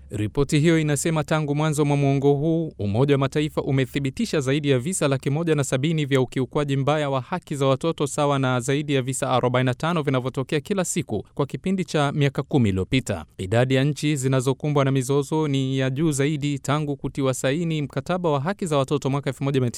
Ripoti hiyo inasema tangu mwanzo mwa mwongo huu Umoja wa Mataifa umethibitisha zaidi ya visa laki moja na sabini vya ukiukwaji mbaya wa haki za watoto sawa na zaidi ya visa 45 vinavyotokea kila siku kwa kipindi cha miaka kumi iliyopita. Idadi ya nchi zinazokumbwa na mizozo ni ya juu zaidi tangu kutiwa saini mkataba wa haki za watoto mwaka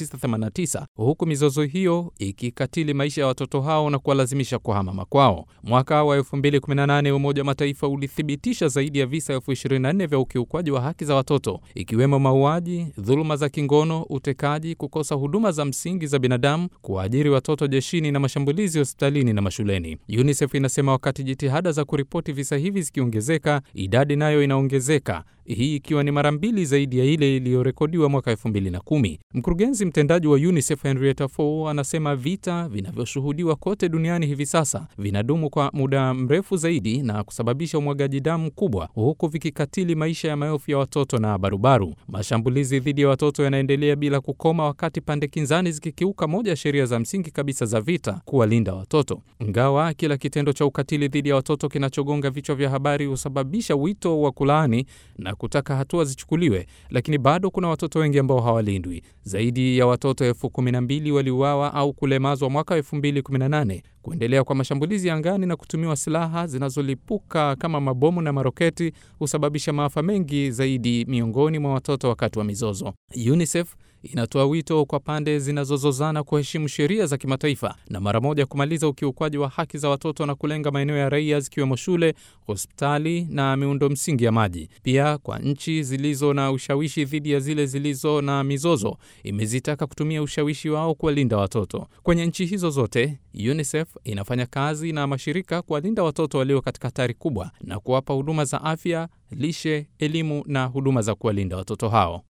1989 huku mizozo hiyo ikikatili maisha ya watoto hao na kuwalazimisha kuhama makwao. Mwaka wa 2018 Umoja wa Mataifa ulithibitisha zaidi ya visa elfu 24 vya ukiukwaji wa haki za watoto ikiwemo mauaji, dhuluma za kingono, utekaji, kukosa huduma za msingi za binadamu, kuwaajiri watoto jeshini na mashambulizi hospitalini na mashuleni. UNICEF inasema wakati jitihada za kuripoti visa hivi zikiongezeka, idadi nayo inaongezeka, hii ikiwa ni mara mbili zaidi ya ile iliyorekodiwa mwaka 2010. Mkurugenzi mtendaji wa UNICEF Henrietta Fore anasema vita vinavyoshuhudiwa kote duniani hivi sasa vinadumu kwa muda mrefu zaidi na kusababisha umwagaji damu kubwa huku vikikatili maisha ya maelfu ya watoto na barubaru. Mashambulizi dhidi ya watoto yanaendelea bila kukoma, wakati pande kinzani zikikiuka moja ya sheria za msingi kabisa za vita, kuwalinda watoto. Ingawa kila kitendo cha ukatili dhidi ya watoto kinachogonga vichwa vya habari husababisha wito wa kulaani na kutaka hatua zichukuliwe, lakini bado kuna watoto wengi ambao hawalindwi. Zaidi ya watoto elfu kumi na mbili waliuawa au kulemazwa mwaka 2018. Kuendelea kwa mashambulizi angani na kutumiwa silaha zinazolipuka kama mabomu na maroketi husababisha maafa mengi zaidi miongoni mwa watoto wakati wa mizozo. UNICEF inatoa wito kwa pande zinazozozana kuheshimu sheria za kimataifa na mara moja kumaliza ukiukwaji wa haki za watoto na kulenga maeneo ya raia zikiwemo shule, hospitali na miundo msingi ya maji. Pia kwa nchi zilizo na ushawishi dhidi ya zile zilizo na mizozo, imezitaka kutumia ushawishi wao kuwalinda watoto. Kwenye nchi hizo zote, UNICEF inafanya kazi na mashirika kuwalinda watoto walio katika hatari kubwa na kuwapa huduma za afya, lishe, elimu na huduma za kuwalinda watoto hao.